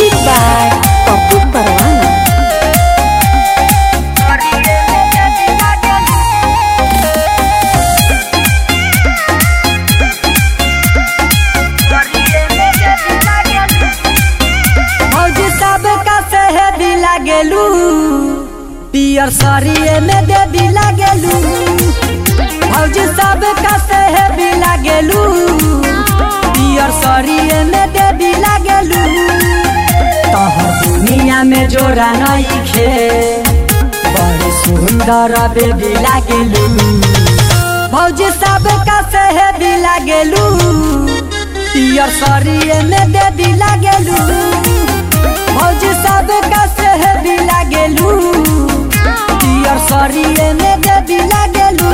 music by Pappu परवाना फौजी सब का सहेदी लागेलू पियर सरिये में देवी लागेलू फौजी सब का सहेदी लागेलू पियर सरिये में देवी लागेलू तोहर दुनिया में जोरा नहीं खे बड़ी सुंदर बेबी लागेलू फौजी सब का सहेदी लागेलू पियर सरिये में देवी लागेलू फौजी सब का सहेदी लागेलू पियर सरिये में देवी लागेलू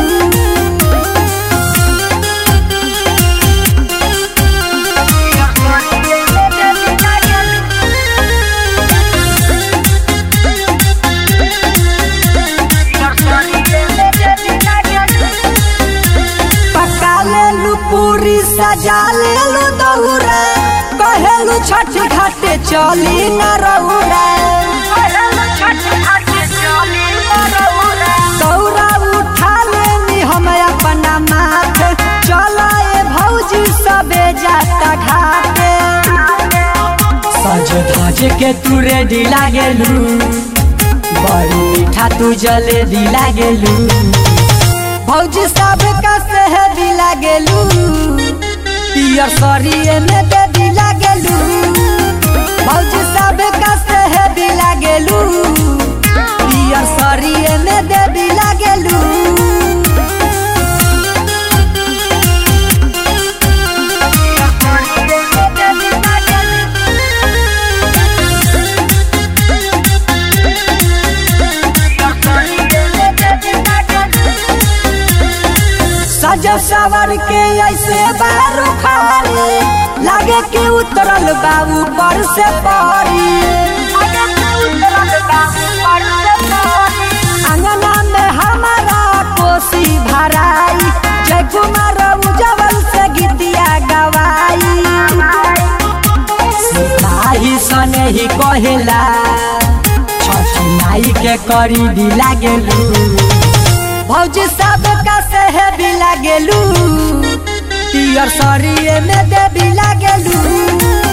पका लेलू पूरी सजा लेलू दौरा कहेलू छठ घाटे चली न रौरा दौरा उठा लेनी हम अपना माथे चला ए भौजी सबे जाता घाटे सज धज के तू रेडी लागेलू बड़ी मीठा तू जलेबी लागेलू भौजी सब का सहेदी लागेलू पियर सरिये में देवी लागेलू भौजी सब का सहेदी लागेलू पियर सरिये में देवी लागेलू सजब सवर के ऐसे बारू खाली लागे कि उतरल बाबू पर से पड़ी अंगना में हमारा कोसी भराई जय कुमार उजवल से गीतिया गवाई सिपाही सने ही कहेला छठी नाई के करी दी लागेलू भौजी सब का सहेदी लागेलू पियर सरिये में देवी लागेलू